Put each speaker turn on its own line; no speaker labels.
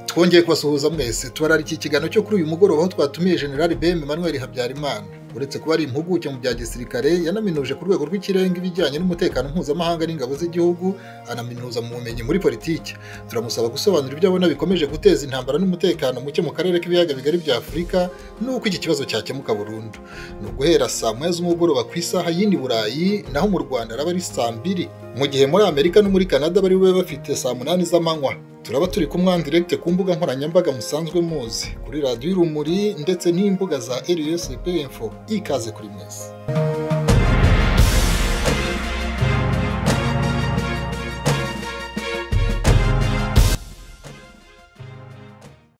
twongeye kubasuhuza mwese tubararika ikiganiro cyo kuri uyu mugoroba aho twatumiye generali bm manuel habyarimana uretse kuba ari impuguke mu bya gisirikare yanaminuje ku rwego rw'ikirenga ibijyanye n'umutekano mpuzamahanga n'ingabo z'igihugu anaminuza mu bumenyi muri politiki turamusaba gusobanura ibyo abona bikomeje guteza intambara n'umutekano muke mu karere k'ibiyaga bigari bya afurika n'uko iki kibazo cyakemuka burundu ni uguhera saa moya z'umugoroba ku isaha y'indi burayi naho mu rwanda araba ari saa mbiri mu gihe muri amerika no muri canada bari bube bafite saa munani z'amanywa turaba turi kumwe en direct ku mbuga nkoranyambaga musanzwe muzi kuri radiyo irumuri ndetse n'imbuga za RSB info ikaze kuri mwese